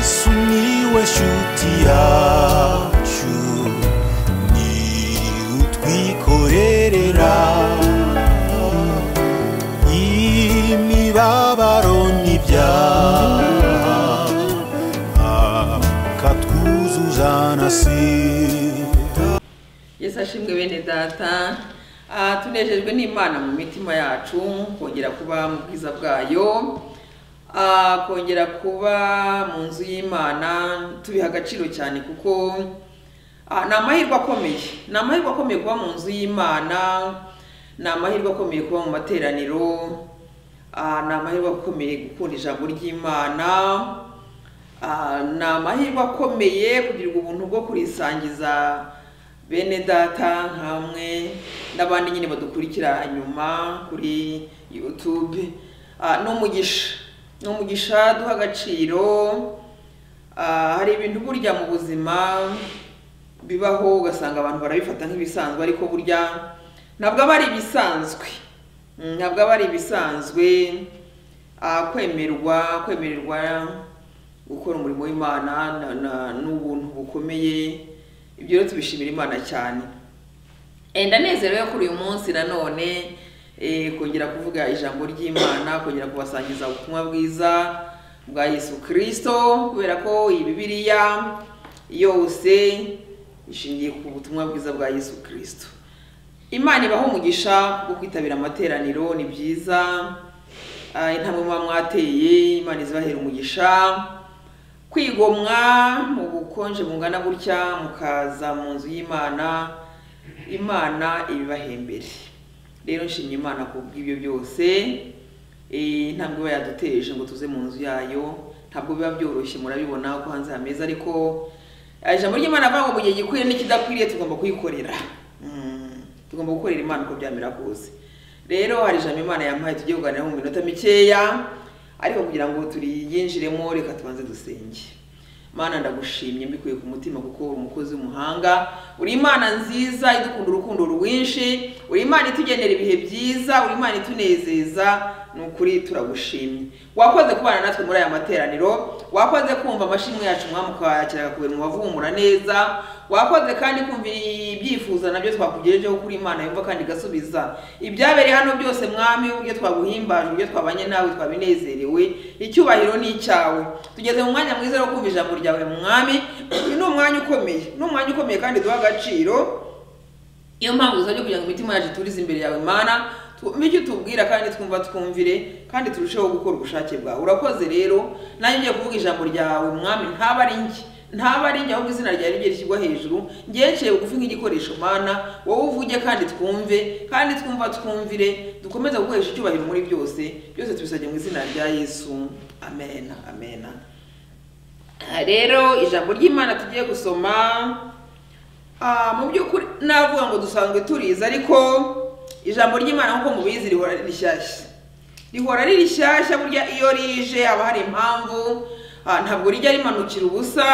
sumiłeś utiaciu ni utwikorerera imibabaro n'ibyaha akatwuzuza na sida yesu ashimwe bene data Ah, tunejejwe n'imana mu mitima yacu kongera kuba mu bwiza bwayo Ah, kongera kuba mu nzu y'imana tubiha agaciro cyane kuko ah, ni amahirwe akomeye ni amahirwe akomeye kuba mu nzu y'imana ni amahirwe akomeye kuba mu materaniro Ah, ni amahirwe akomeye gukunda ijambo ry'imana Ah, ni amahirwe akomeye kugirirwa ubuntu bwo kurisangiza bene data nkamwe n'abandi nyine badukurikira inyuma kuri youtube Ah, ni umugisha ni umugisha duha agaciro Ah, hari ibintu burya mu buzima bibaho ugasanga abantu barabifata nk'ibisanzwe ariko burya ntabwo aba ari ibisanzwe Mm, ntabwo aba ari ibisanzwe Ah, kwemerwa kwemererwa gukora umurimo w'imana na- na- n'ubuntu bukomeye ibyo rero tubishimira imana cyane Eh, ndanezerewe kuri uyu munsi nanone eh, kongera kuvuga ijambo ry'imana kongera kubasangiza ubutumwa bwiza bwa yesu kirisito kubera ko iyi bibiliya yose ishingiye ku butumwa bwiza bwa yesu kirisito imana ibaho umugisha wo kwitabira amateraniro ni byiza Ah, intambwe muba mwateye imana izibahera umugisha kwigomwa mu bukonje bungana gutya mukaza mu nzu y'imana imana ibibahembere rero nshimye imana ku bw'ibyo byose Eh, intambwe iba yaduteje ngo tuze mu nzu yayo ntabwo biba byoroshye murabibona ko hanze hameze ariko ah, ijambo ry'imana avuga ngo mu gihe gikwiriye n'ikidakwiriye tugomba kuyikorera Mm, tugomba gukorera imana uko byamera kose rero hari ijambo imana yampaye tujye kuganiraho mu minota mikeya ariko kugira ngo turiyinjiremo reka tubanze dusenge mana ndagushimye mbikuye ku mutima kuko uri umukozi w'umuhanga uri imana nziza idukunda urukundo rwinshi uri imana itugenera ibihe byiza uri imana itunezeza ni ukuri turagushimye wakoze kubana natwe muri aya materaniro wakoze kumva amashimwe yacu mwami ukayakira akakubera umubavumura neza wakoze kandi kumva ibyifuzo nabyo twakugejejeho kuri imana yumva kandi igasubiza ibyabereye hano byose mwami uburyo twaguhimbaje uburyo twabanye nawe twabinezerewe icyubahiro ni icyawe tugeze mu mwanya mwiza wo kumva ijambo ryawe mwami uyu ni umwanya ukomeye ni umwanya ukomeye kandi duha agaciro niyo mpamvu dusabye kugira ngo imitima yacu iturize imbere yawe mana twumve icyo utubwira kandi twumva twumvire kandi turusheho gukora ubushake bwawe urakoze rero nanjye ngiye kuvuga ijambo ryawe mwami ntaba ari njye ntaba ari njye ahubwo izina ryawe rye rishyirwa hejuru ngeceye bugufi nk'igikoresho mana wowe uvuge kandi twumve kandi twumva twumvire dukomeze gukoresha icyubahiro muri byose byose tubisabye mu izina rya yesu amena amena Aha rero ijambo ry'imana tugiye gusoma ah, mu by'ukuri navuga ngo dusanzwe turizi ariko ijambo ry'imana nk'uko mubizi rihora ari rishyashya rihora ari rishyashya burya iyo rije haba hari impamvu ah, ntabwo rijya rimanukira ubusa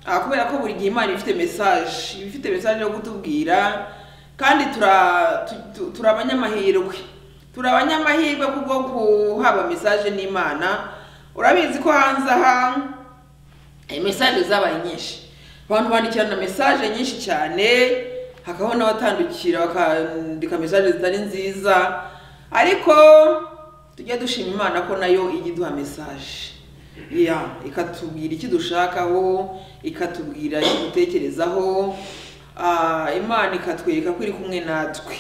ah, kubera ko buri gihe imana iba ifite mesaje iba ifite mesaje yo kutubwira kandi tura- tu- tu- turi abanyamahirwe turi abanyamahirwe kubwo guhabwa mesaje n'imana urabizi ko hanze aha mesaje zabaye nyinshi abantu bandikirana mesaje nyinshi cyane hakabaho n'abatandukira bakandika mesaje zitari nziza ariko tujye dushima imana ko nayo ijya iduha mesaje ya ikatubwira icyo dushakaho ikatubwira icyo dutekerezaho Ah, imana ikatwereka ko iri kumwe natwe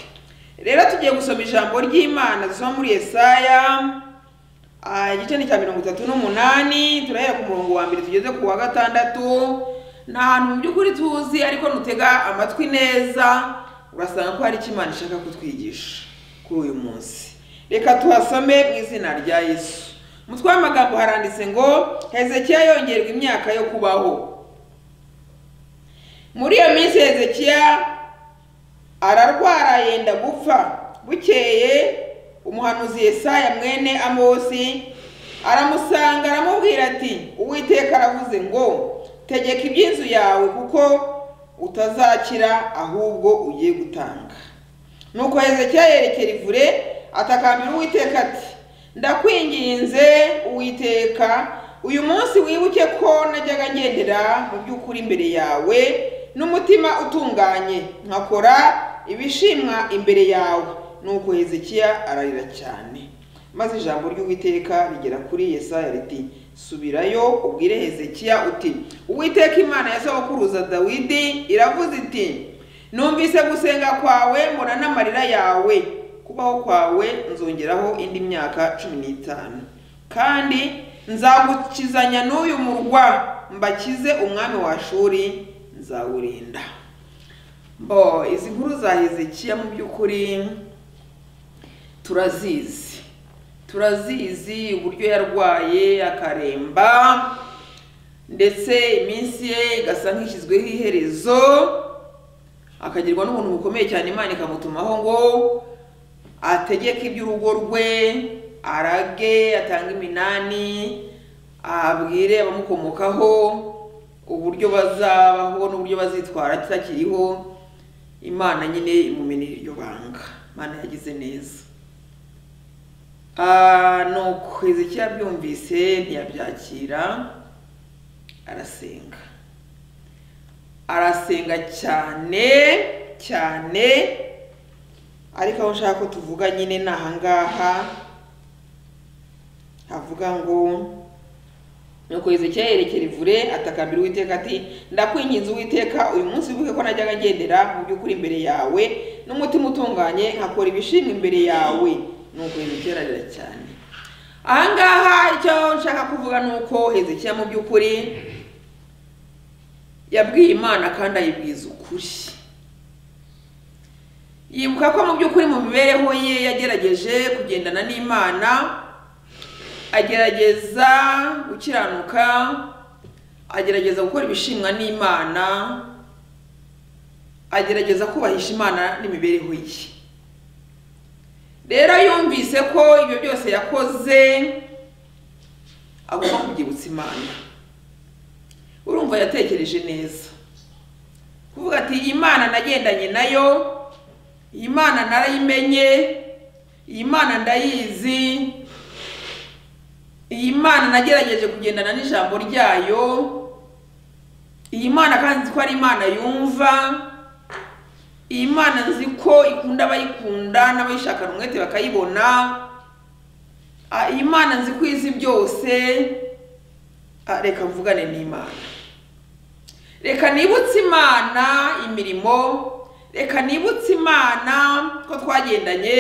rero tugiye gusoma ijambo ry'imana dusoma muri yesaya Ah, igice ni cya mirongo itatu n'umunani turahera ku murongo wa mbere tugeze ku wa gatandatu ni ahantu mu by'ukuri tuzi ariko nutega amatwi neza urasanga ko hari icyo imana ishaka kutwigisha kuri uyu munsi reka tuhasome mu izina rya yesu umutwe w'amagambo haranditse ngo hezekiya yongerwa imyaka yo kubaho muri iyo minsi hezekiya ararwara yenda gupfa bukeye umuhanuzi yesaya mwene amosi aramusanga aramubwira ati uwiteka aravuze ngo tegeka iby'inzu yawe kuko utazakira ahubwo ugiye gutanga nuko hezekiya yerekera ivure atakambira uwiteka ati ndakwinginze uwiteka uyu munsi wibuke ko najyaga ngendera mu by'ukuri imbere yawe n'umutima utunganye nkakora ibishimwa imbere yawe nuko hezekiya ararira cyane maze ijambo ry'uwiteka rigera kuri yesaya riti subirayo ubwire hezekiya uti uwiteka imana ya sogokuruza dawidi iravuze iti numvise gusenga kwawe mbona n'amarira yawe kubaho kwawe nzongeraho indi myaka cumi n'itanu kandi nzagukizanya n'uyu murwa mbakize umwami wa shuri nzawurinda bo izi nkuru za hezekiya mu by'ukuri turazizi turazizi uburyo yarwaye akaremba ndetse iminsi ye igasa nk'ishyizweho iherezo akagirwa n'ubuntu bukomeye cyane imana ikamutumaho ngo ategeke iby'urugo rwe arage atange iminani abwire abamukomokaho uburyo bazabaho n'uburyo bazitwara atakiriho imana nyine imumenera iryo banga imana yagize neza nuko hezekiya abyumvise ntiyabyakira arasenga arasenga cyane cyane ariko aho nshaka ko tuvuga nyine ni ahangaha havuga ngo nuko hezekiya yerekera ivure atakambira uwiteka ati ndakwinginze uwiteka uyu munsi wibuke ko najyaga ngendera mu by'ukuri imbere yawe n'umutima utunganye nkakora ibishimwa imbere yawe nuko hezekiya ararira cyane ahangaha icyo nshaka kuvuga ni uko hezekiya mu by'ukuri yabwiye imana kandi ayibwiza ukuri yibuka ko mu by'ukuri mu mibereho ye yagerageje kugendana n'imana agerageza gukiranuka agerageza gukora ibishimwa n'imana agerageza kubahisha imana n'imibereho ye rero yumvise ko ibyo byose yakoze agomba kubyibutsa imana urumva yatekereje neza kuvuga ati imana nagendanye nayo iyi mana narayimenye iyi mana ndayizi iyi mana nagerageje kugendana n'ijambo ryayo iyi mana kandi nzi ko ari imana yumva iyi mana nzi ko ikunda abayikunda n'abayishakana umwete bakayibona iyi mana nzi ko izi byose reka mvugane n'imana reka nibutse imana imirimo reka nibutse imana ko twagendanye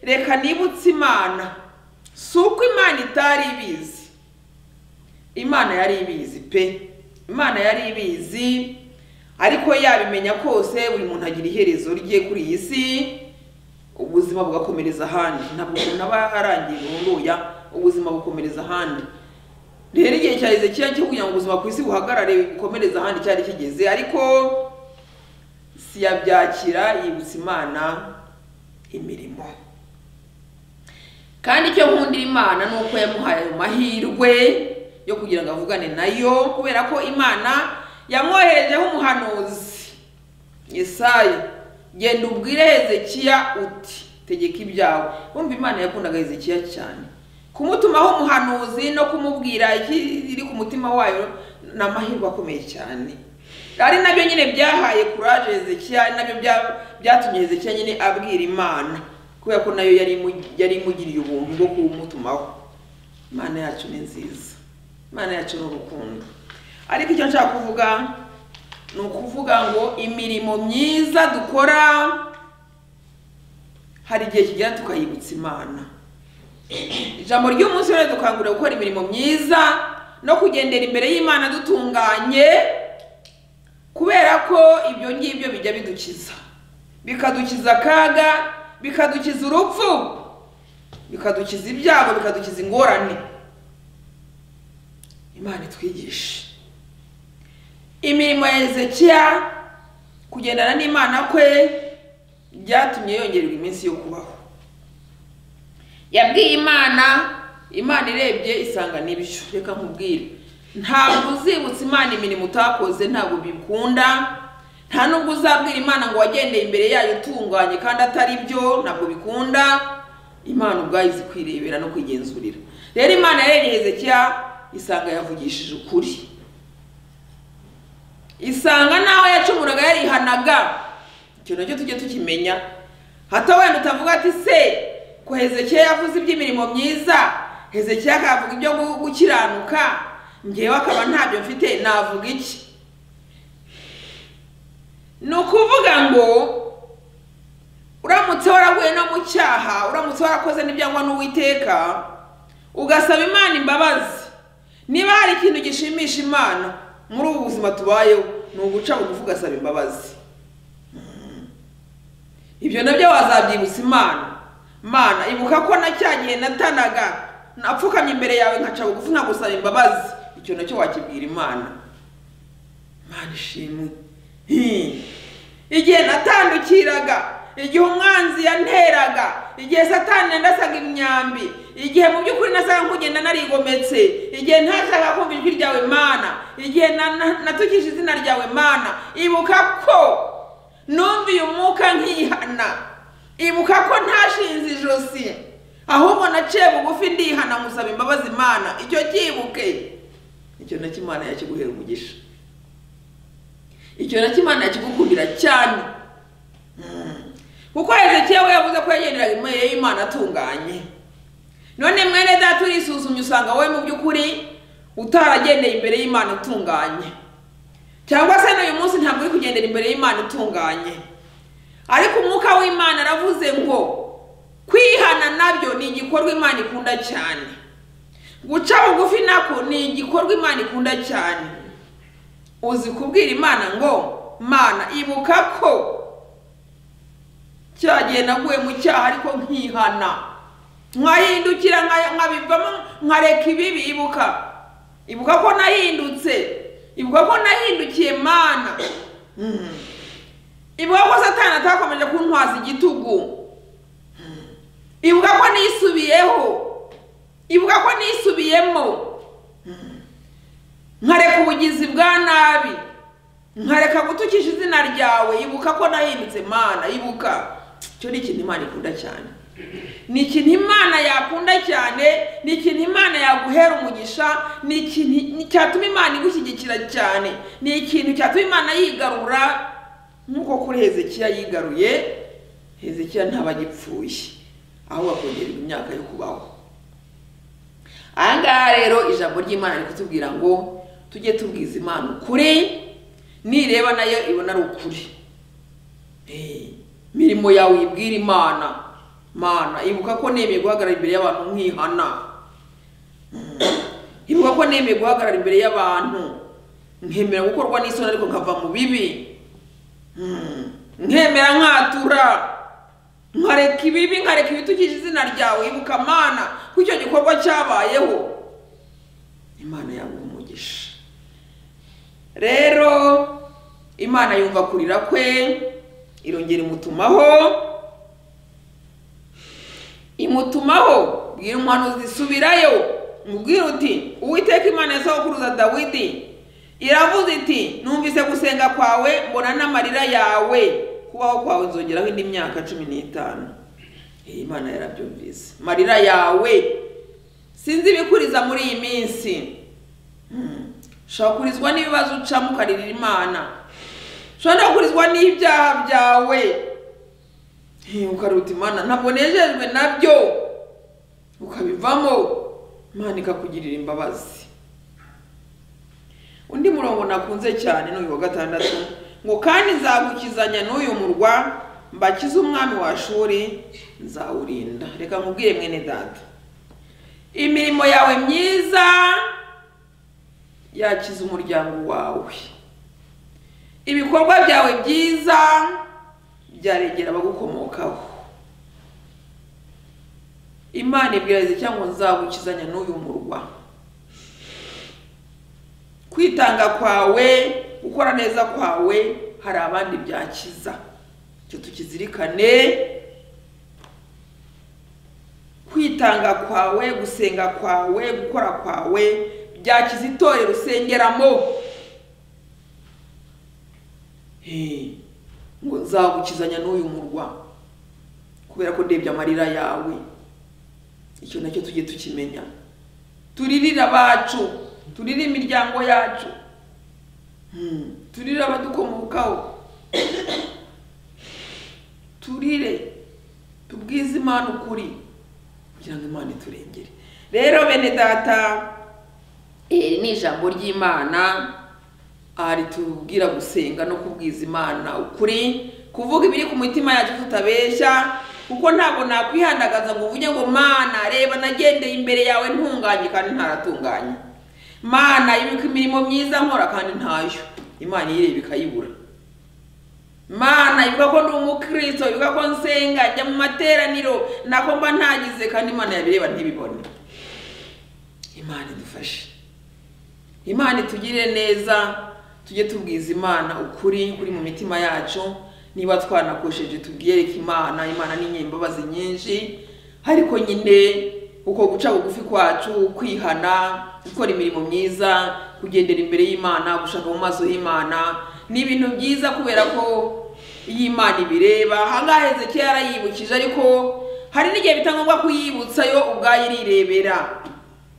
reka nibutse imana si uko imana itari ibizi imana yari ibizi pe imana yari ibizi ariko yabimenya kose buri muntu agira iherezo rye kuri iyi si ubuzima bugakomereza ahandi ntabwo umuntu aba arangiye burunduya ubuzima bukomereza ahandi rero igihe cya hezekiya cyo kugira ngo ubuzima ku isi buhagarare bukomereze ahandi cyari kigeze ariko siyabyakira yibutsa imana imirimo kandi icyo nkundira imana ni uko yamuhaye ayo mahirwe yo kugira ngo avugane nayo kubera ko imana yamwoherejeho umuhanuzi yesaya genda ubwire hezekiya uti tegeka ibyawe wumva imana yakundaga hezekiya cyane kumutumaho umuhanuzi no kumubwira ikiri ku mutima wayo ni amahirwe akomeye cyane ari nabyo nyine byahaye kuraje hezekiya ari nabyo byatumye hezekiya nyine abwira imana kubera ko nayo yari imugiriye ubuntu bwo kumutumaho imana yacu ni nziza imana yacu ni urukundo ariko icyo nshaka kuvuga ni ukuvuga ngo imirimo myiza dukora hari igihe kigera tukayibutsa imana ijambo ry'umunsi rero dukangurira gukora imirimo myiza no kugendera imbere y'imana dutunganye kubera ko ibyo ngibyo bijya bidukiza bikadukiza akaga bikadukiza urupfu bikadukiza ibyago bikadukiza ingorane imana itwigishe imirimo ya hezekiya kugendana n'imana kwe byatumye yongererwa iminsi yo kubaho yabwiye imana imana irebye isanga n'ibyo reka nkubwire ntabwo uzibutsa imana imirimo utakoze ntabwo bikunda nta nubwo uzabwira imana ngo wagendeye imbere yayo utunganye kandi atari byo ntabwo bikunda imana ubwayo izi kwirebera no kwigenzurira rero imana yarebye hezekiya isanga yavugishije ukuri isanga n'aho yacumuraga yarihanaga icyo nacyo tujye tukimenya hato wenda utavuga ati se ko hezekiya yavuze iby'imirimo myiza hezekiya akavuga ibyo gu- gukiranuka ngewe akaba ntabyo mfite navuga iki ni ukuvuga ngo uramutse waraguye no mu cyaha uramutse warakoze n'ibyangwa n'uwiteka ugasaba imana imbabazi niba hari ikintu gishimisha imana muri ubu buzima tubayeho ni uguca bugufi ugasaba imbabazi ibyo nabyo wazabyibutsa imana mana ibuka ko na cya gihe natanaga napfukamye imbere yawe nkaca bugufi nkagusaba imbabazi icyo nacyo wakibwira imana mana ishimwe Hi. igihe natandukiraga igihe umwanzi yanteraga igihe satani yandasaga imyambi igihe mu by'ukuri nasaga nk'ugenda narigometse igihe ntashaka kumva ijwi ryawe mana igihe na- na- natukije izina ryawe mana ibuka ko numviye umwuka nkihana ibuka ko ntashinze ijosi ahubwo naciye bugufi ndihana musaba imbabazi imana icyo cyibuke icyo nacyo imana yakiguhera umugisha icyo nacyo imana yakigukundira cyane Mm. kuko hezekiya we yavuze ko yagenderaga imana y'imana atunganye none mwene data urisuzumye usanga wowe mu by'ukuri utaragendeye imbere y'imana utunganye cyangwa se n'uyu munsi ntabwo uri kugendera imbere y'imana itunganye ariko umwuka w'imana aravuze ngo kwihana nabyo ni igikorwa imana ikunda cyane guca bugufi nako ni igikorwa imana ikunda cyane uzi kubwira imana ngo mana ibuka ko cyagihe naguye mu cyaha ariko nkihana nkahindukira nka- nkabivamo nkareka ibibi ibuka ibuka ko nahindutse ibuka ko nahindukiye mana Mm. ibuka ko satani atakomeje kuntwaza igitugu Mm. ibuka ko nisubiyeho ibuka ko nisubiyemo Mm. nkareka ubugizi bwa nabi nkareka gutukisha izina ryawe ibuka ko nahindutse mana ibuka icyo ni ikintu imana ikunda cyane ni ikintu imana yakunda cyane ni ikintu imana yaguhera umugisha ni ikintu ni- cyatuma imana igushyigikira cyane ni ikintu cyatuma imana yigarura nk'uko kuri hezekiya yigaruye hezekiya ntaba agipfuye ahubwo akongererwa imyaka yo kubaho aha ngaha rero ijambo ry'imana riri kutubwira ngo tujye tubwiza imana ukuri nireba nayo ibona ari ukuri Eh, imirimo yawe uyibwira imana mana ibuka ko nemeye guhagarara imbere y'abantu nkihana Mm. ibuka ko nemeye guhagarara imbere y'abantu nkemera gukorwa n'isoni ariko nkava mu bibi Mm. nkemera nkatura nkareka ibibi nkareka ibitukije izina ryawe ibuka mana ko icyo gikorwa cyabayeho imana yaguha umugisha rero imana yumva kurira kwe irongera imutumaho imutumaho bwira umuhanuzi subirayo mubwire uti uwiteka imana ya sogokuruza dawidi iravuze iti numvise gusenga kwawe mbona n'amarira yawe kubaho kwawe nzongeraho indi myaka cumi n'itanu Eh, imana yarabyumvise marira yawe sinzi ibikuriza muri iyi minsi Hmm. ushobora kurizwa n'ibibazo ucamo ukaririra imana ushobora no kurizwa n'ibyaha byawe Eh, ukaruta imana ntabwo nejejwe nabyo ukabivamo imana ikakugirira imbabazi undi murongo nakunze cyane ni uyu wa gatandatu ngo kandi nzagukizanya n'uyu murwa mbakize umwami wa shuri nzawurinda reka nkubwire mwene data imirimo yawe myiza yakiza umuryango wawe ibikorwa byawe byiza byaregera abagukomokaho imana ibwiriza cyangwa nzagukizanya n'uyu murwa kwitanga kwawe gukora neza kwawe hari abandi byakiza icyo tukizirikane kwitanga kwawe gusenga kwawe gukora kwawe byakiza itorero usengeramo Eh, ngo nzagukizanya n'uyu murwa kubera ko ndebye amarira yawe icyo nacyo tujye tukimenya turirira abacu turire imiryango yacu Hmm. turire abadukomokaho turire tubwize imana ukuri kugira ngo imana iturengere rero bene data iri ni ijambo ry'imana aha ritubwira gusenga no kubwiza imana ukuri kuvuga ibiri ku mitima yacu tutabeshya kuko ntabwo nakwihandagaza ngo uvuge ngo mana reba nagendeye imbere yawe ntunganye kandi ntaratunganye mana ibuka imirimo myiza nkora kandi ntayo imana iyireba ikayibura mana ibuka ko ndi umukristo ibuka ko nsenga njya mu materaniro nako mba ntagize kandi imana yabireba ntibibone imana idufashe imana itugirire neza tujye tubwiza imana ukuri kuri mu mitima yacu niba twanakosheje tubwiyereke imana imana ni nyembabazi nyinshi ariko nyine uko guca bugufi kwacu kwihana gukora imirimo myiza kugendera imbere y'imana gushaka mu maso y'imana ni ibintu byiza kubera ko iyo imana ibireba ahangaha hezekiya yarayibukije ariko hari n'igihe bita ngombwa kuyibutsa yo ubwayo irirebera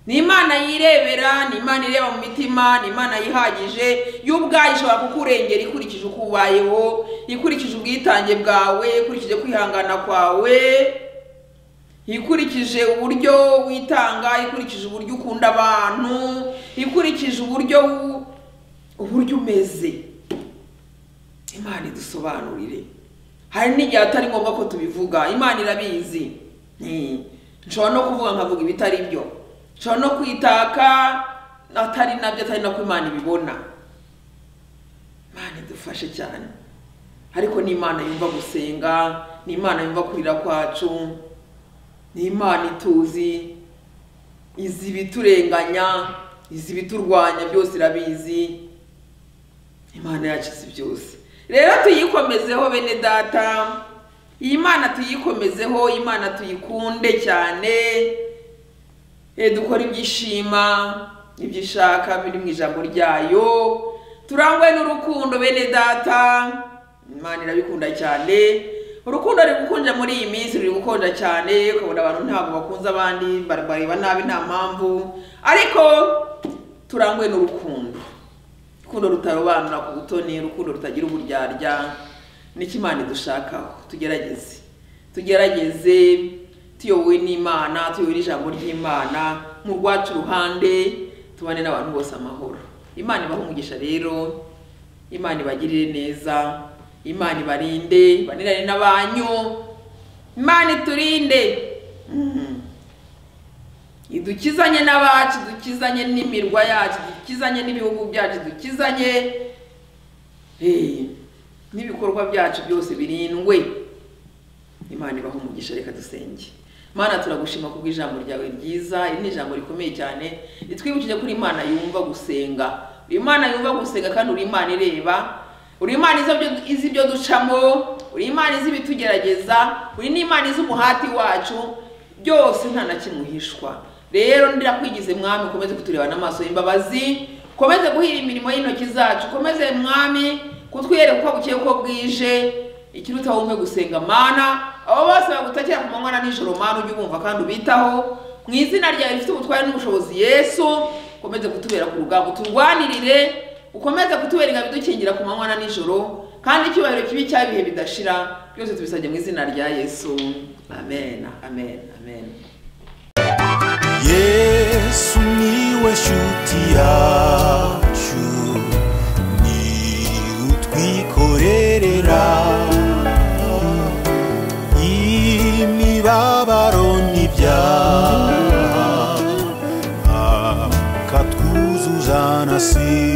ni imana yirebera ni imana ireba mu mitima ni imana yihagije yo ubwayo ishobora kukurengera ikurikije uko ubayeho ikurikije ubwitange bwawe ikurikije kwihangana kwawe ikurikije uburyo witanga ikurikije uburyo ukunda abantu ikurikije uburyo wu- uburyo umeze imana idusobanurire hari n'igihe atari ngombwa ko tubivuga imana irabizi Hmm. nshobora no kuvuga nkavuga ibitari byo nshobora no kwitaka atari nabyo atari nako imana ibibona imana idufashe cyane ariko ni imana yumva gusenga ni imana yumva kurira kwacu ni imana ituzi izi ibiturenganya izi ibiturwanya byose irabizi imana yakize byose rero tuyikomezeho bene data iyi mana tuyikomezeho imana tuyikunde cyane Eh, dukore ibyishima ibyo ishaka biri mu ijambo ryayo turangwe n'urukundo bene data imana irabikunda cyane urukundo ruri gukonja muri iyi minsi ruri gukonja cyane ukabona abantu ntabwo bakunze abandi bareba nabi nta mpamvu ariko turangwe n'urukundo urukundo rutarobanura ku butoni urukundo rutagira uburyarya nicyo imana idushakaho tugerageze tugerageze tuyobowe n'imana tuyobowe n'ijambo ry'imana mu rwacu ruhande tubane n'abantu bose amahoro imana ibahe umugisha rero imana ibagirire neza imana ibarinde ibanirane n'abanyu imana iturinde Mhm idukizanye n'abacu dukizanye n'imirwa yacu dukizanye n'ibihugu byacu dukizanye eh, n'ibikorwa byacu byose birindwe imana ibaho umugisha reka dusenge mana turagushima kubwo ijambo ryawe ryiza iri ni ijambo rikomeye cyane ritwibukije ko uri imana yumva gusenga uri imana yumva gusenga kandi uri imana ireba uri imana izi ibyo- izi ibyo ducamo uri imana izi ibitugerageza uri n'imana izi umuhati wacu byose nta na kimwe uhishwa rero ndirakwigize mwami ukomeze kuturebana amaso y'imbabazi ukomeze guhira imirimo y'intoki zacu ukomeze mwami kutwiyereka uko bukeye uko bwije ikiruta wumve gusenga mana abo bose bagutakira ku manywa na nijoro mana ujye ubumva kandi ubitaho mu izina ryawe rifite ubutware n'ubushobozi yesu ukomeze kutubera ku rugamba uturwanirire ukomeze kutubera ingabo idukingira ku manywa na nijoro kandi icyubahiro kibi cy'ibihe bidashira byose tubisabye mu izina rya yesu amen amen amen yesu niwe shuti yacu ni utwikorerera imibabaro n'ibyaha akatwuzuza na si